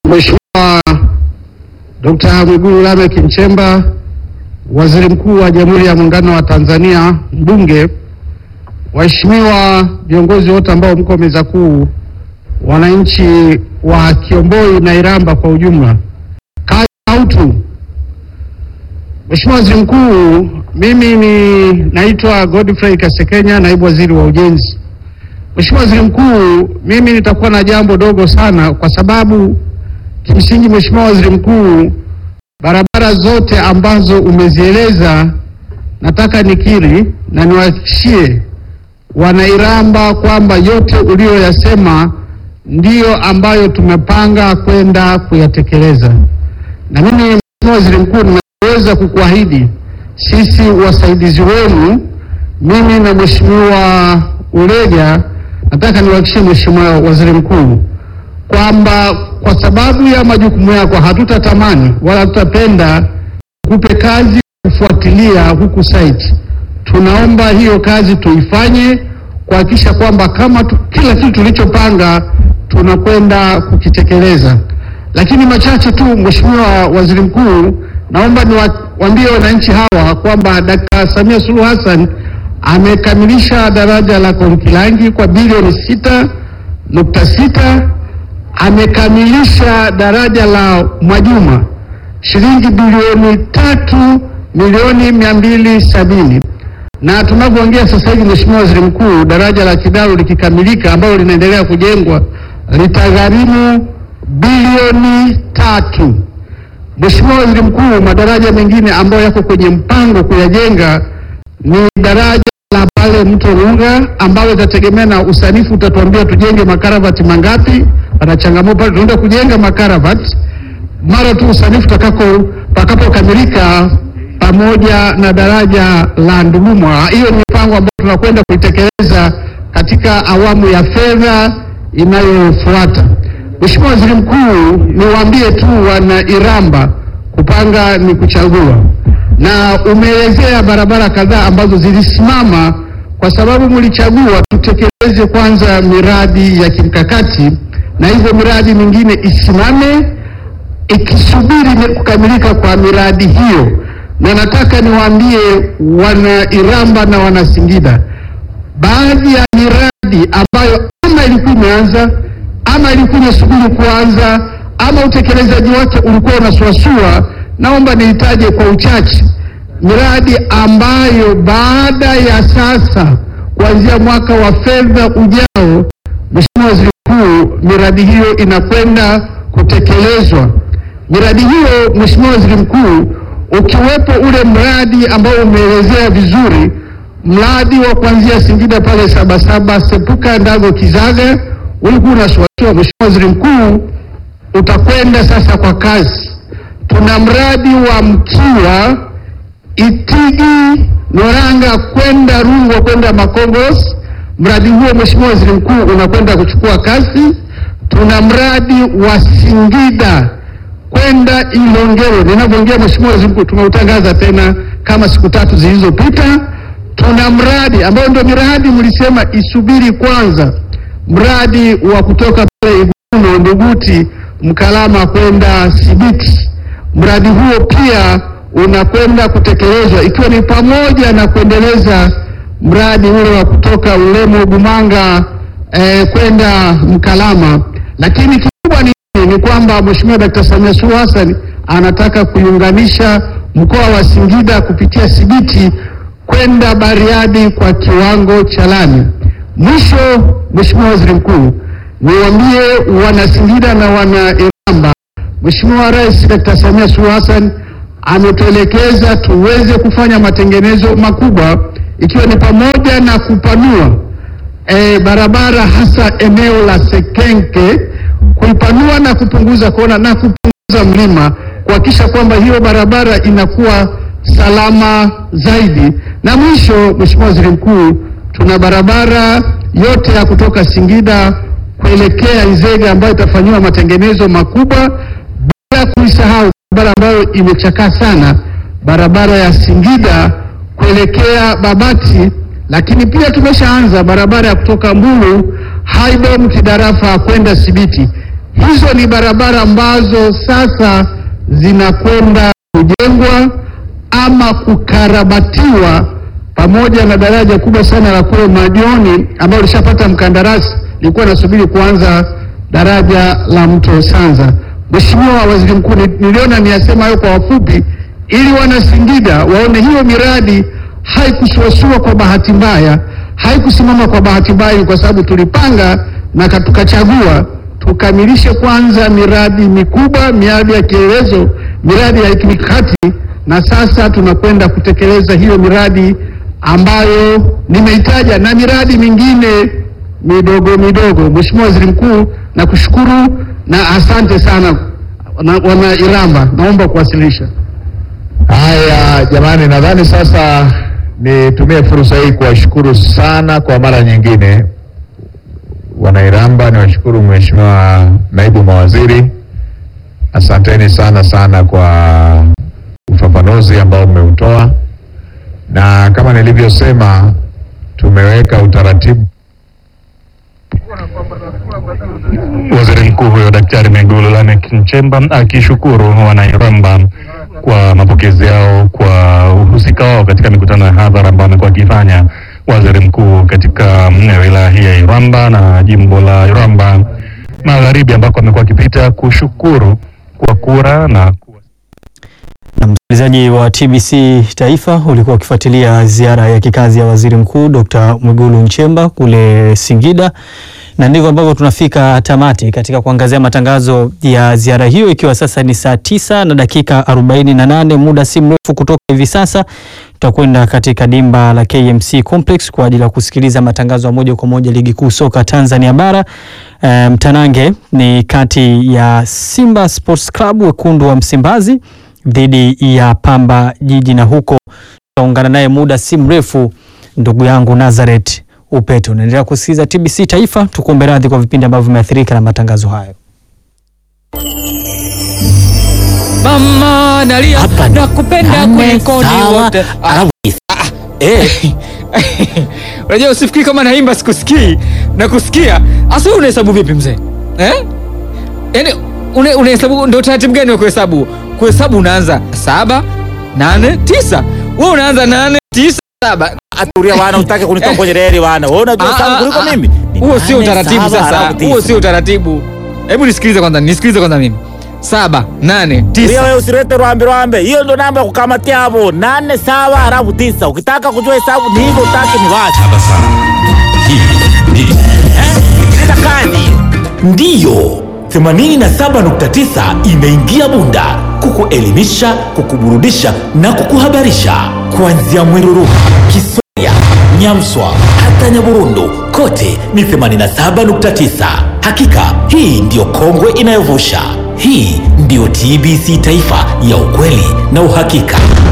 Mheshimiwa Dr. Mwigulu Lameck Nchemba, Waziri Mkuu wa Jamhuri ya Muungano wa Tanzania, mbunge, waheshimiwa viongozi wote ambao mko meza kuu, wananchi wa Kiomboi na Iramba kwa ujumla, kazi na utu. Mheshimiwa Waziri Mkuu, mimi ni naitwa Godfrey Kasekenya, naibu waziri wa ujenzi. Mheshimiwa Waziri Mkuu, mimi nitakuwa na jambo dogo sana kwa sababu kimsingi, Mheshimiwa Waziri Mkuu, barabara zote ambazo umezieleza nataka nikiri na niwahakikishie wanairamba kwamba yote uliyoyasema ndiyo ambayo tumepanga kwenda kuyatekeleza. Na mimi Mheshimiwa Waziri Mkuu, ninaweza kukuahidi sisi wasaidizi wenu, mimi na Mheshimiwa Ulega, nataka niwahakikishie Mheshimiwa Waziri Mkuu kwamba kwa sababu ya majukumu yako hatutatamani wala hatutapenda kupe kazi kufuatilia huku site. Tunaomba hiyo kazi tuifanye kuhakikisha kwamba kama tu, kila kitu tulichopanga tunakwenda kukitekeleza. Lakini machache tu, Mheshimiwa Waziri Mkuu, naomba niwaambie wananchi hawa kwamba Dkt. Samia Suluhu Hassan amekamilisha daraja la Konkilangi kwa bilioni sita nukta sita amekamilisha daraja la Mwajuma shilingi bilioni tatu milioni mia mbili sabini na tunavyoongea sasa hivi, Mheshimiwa Waziri Mkuu, daraja la Kidaru likikamilika, ambalo linaendelea kujengwa litagharimu bilioni tatu. Mheshimiwa Waziri Mkuu, madaraja mengine ambayo yako kwenye mpango kuyajenga ni daraja la pale mto Runga ambalo itategemea na usanifu, utatuambia tujenge makaravati mangapi. Pana changamoto pale, tunaenda kujenga makaravati mara tu usanifu utakako pakapokamilika, pamoja na daraja la Ndulumwa. Hiyo ni mipango ambayo tunakwenda kuitekeleza katika awamu ya fedha inayofuata. Mheshimiwa Waziri Mkuu, niwaambie tu wana Iramba, kupanga ni kuchagua, na umeelezea barabara kadhaa ambazo zilisimama kwa sababu mlichagua tutekeleze kwanza miradi ya kimkakati na hivyo miradi mingine isimame ikisubiri kukamilika kwa miradi hiyo. Na nataka niwaambie wana Iramba na wana Singida, baadhi ya miradi ambayo ama ilikuwa imeanza ama ilikuwa inasubiri kuanza ama utekelezaji wake ulikuwa unasuasua, naomba niitaje kwa uchache miradi ambayo baada ya sasa kuanzia mwaka wa fedha ujao, Mheshimiwa Waziri Mkuu, miradi hiyo inakwenda kutekelezwa. Miradi hiyo Mheshimiwa Waziri Mkuu, ukiwepo ule mradi ambao umeelezea vizuri, mradi wa kuanzia Singida pale Sabasaba, Sepuka, Ndago, Kizaga, ulikuwa unasuasua. Mheshimiwa Waziri Mkuu, utakwenda sasa kwa kasi. Tuna mradi wa Mkiwa, Itigi, Noranga kwenda Rungwe kwenda Makongos. Mradi huo Mheshimiwa Waziri Mkuu unakwenda kuchukua kasi. Tuna mradi wa Singida kwenda Ilongero, ninavyoongea Mheshimiwa Waziri Mkuu, tumeutangaza tena kama siku tatu zilizopita. Tuna mradi ambao ndio miradi mlisema isubiri kwanza, mradi wa kutoka pale Iguno Nduguti Mkalama kwenda Sibiti. Mradi huo pia unakwenda kutekelezwa ikiwa ni pamoja na kuendeleza mradi ule wa kutoka Ulemo Bumanga eh, kwenda Mkalama, lakini kikubwa ni ni kwamba Mheshimiwa Dkt. Samia Suluhu Hassan anataka kuiunganisha mkoa wa Singida kupitia Sibiti kwenda Bariadi kwa kiwango cha lami. Mwisho, Mheshimiwa Waziri Mkuu, niwaambie wana Singida na wana Iramba, Mheshimiwa Rais Dkt. Samia Suluhu Hassan ametuelekeza tuweze kufanya matengenezo makubwa ikiwa ni pamoja na kupanua e, barabara hasa eneo la Sekenke kuipanua na kupunguza kona na kupunguza mlima kuhakikisha kwamba hiyo barabara inakuwa salama zaidi. Na mwisho, Mheshimiwa Waziri Mkuu, tuna barabara yote ya kutoka Singida kuelekea Nzega ambayo itafanyiwa matengenezo makubwa, bila kuisahau barabara ambayo imechakaa sana, barabara ya Singida kuelekea Babati, lakini pia tumeshaanza barabara ya kutoka Mbulu Haidom Kidarafa kwenda Sibiti. Hizo ni barabara ambazo sasa zinakwenda kujengwa ama kukarabatiwa, pamoja na daraja kubwa sana la kule Majoni ambalo lishapata mkandarasi, lilikuwa nasubiri kuanza daraja la mto Sanza. Mheshimiwa Waziri Mkuu, niliona niyasema hayo kwa wafupi, ili wana Singida waone hiyo miradi haikusuasua kwa bahati mbaya, haikusimama kwa bahati mbaya, kwa sababu tulipanga na tukachagua tukamilishe kwanza miradi mikubwa, miradi ya kielelezo, miradi ya kimkakati, na sasa tunakwenda kutekeleza hiyo miradi ambayo nimeitaja na miradi mingine midogo midogo. Mheshimiwa Waziri Mkuu, nakushukuru na asante sana wana Iramba, naomba kuwasilisha. Haya jamani, nadhani sasa nitumie fursa hii kuwashukuru sana kwa mara nyingine Wanairamba. Niwashukuru Mheshimiwa naibu mawaziri, asanteni sana sana kwa ufafanuzi ambao mmeutoa, na kama nilivyosema, tumeweka utaratibu Waziri Mkuu huyo Daktari Mwigulu Lameck Nchemba akishukuru Wanairamba kwa mapokezi yao kwa uhusika wao katika mikutano ya hadhara ambayo amekuwa akifanya waziri mkuu katika wilaya hii ya Iramba na jimbo la Iramba Magharibi ambako amekuwa akipita kushukuru kwa kura na Na msikilizaji wa TBC Taifa ulikuwa ukifuatilia ziara ya kikazi ya Waziri Mkuu Dr. Mwigulu Nchemba kule Singida, na ndivyo ambavyo tunafika tamati katika kuangazia matangazo ya ziara hiyo, ikiwa sasa ni saa tisa na dakika 48. Muda si mrefu kutoka hivi sasa tutakwenda katika dimba la KMC Complex kwa ajili ya kusikiliza matangazo ya moja kwa moja ligi kuu soka Tanzania bara. E, mtanange ni kati ya Simba Sports Club wekundu wa Msimbazi dhidi ya Pamba Jiji, na huko tutaungana naye muda si mrefu ndugu yangu Nazareth Upeto. Unaendelea kusikiliza TBC Taifa, tukuombe radhi kwa vipindi ambavyo vimeathirika na matangazo hayo. Mama nalia Hapa nakupenda nane, kuliko ni sawa, wote. Ah, alafu tisa. Eh, Unajua usifikiri kama naimba sikusikii na kusikia. Asa wewe unahesabu vipi mzee? Eh? Yaani une- unahesabu ndio taratibu gani wa kuhesabu? Kuhesabu unaanza saba, nane, tisa. Wewe unaanza nane, tisa, saba. atulia wana utake kunitoa kwenye reli wana. Wewe unajua Ah, sana ah, kuliko ah. mimi. Ni Huo sio nane, utaratibu saba, sasa. alafu Huo tisa. sio utaratibu. Hebu nisikilize kwanza, nisikilize kwanza mimi. Saba, nane, Tulia tisa. wewe usilete rwambe rwambe. Hiyo ndo namba ya kukamatia hapo. Nane sawa halafu tisa. Ukitaka kujua hesabu ni hivyo utaki ni wapi? Sikiliza kazi. Ndiyo. 87.9 imeingia Bunda kukuelimisha, kukuburudisha na kukuhabarisha kuanzia Mwiruruka, Kisoya, Nyamswa hata Nyaburundu, kote ni 87.9. Hakika hii ndiyo kongwe inayovusha. Hii ndiyo TBC Taifa ya ukweli na uhakika.